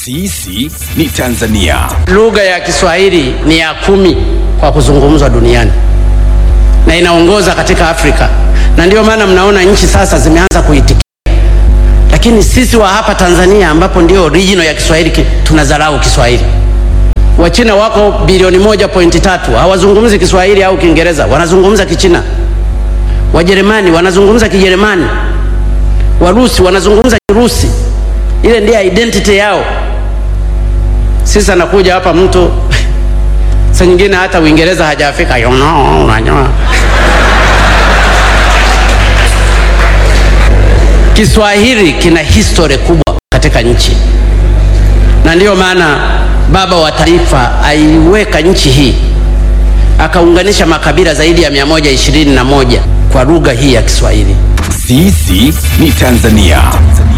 Sisi ni Tanzania. Lugha ya Kiswahili ni ya kumi kwa kuzungumzwa duniani na inaongoza katika Afrika, na ndio maana mnaona nchi sasa zimeanza kuitikia, lakini sisi wa hapa Tanzania ambapo ndio original ya Kiswahili ki- tunadharau Kiswahili. Wachina wako bilioni moja pointi tatu hawazungumzi Kiswahili au Kiingereza, wanazungumza Kichina. Wajerumani wanazungumza Kijerumani, Warusi wanazungumza Kirusi. Ile ndiyo identity yao. Sisi anakuja hapa mtu saa nyingine hata Uingereza hajafika, you know, unajua. Kiswahili kina history kubwa katika nchi, na ndiyo maana baba wa taifa aiweka nchi hii akaunganisha makabila zaidi ya 121 kwa lugha hii ya Kiswahili. Sisi ni Tanzania.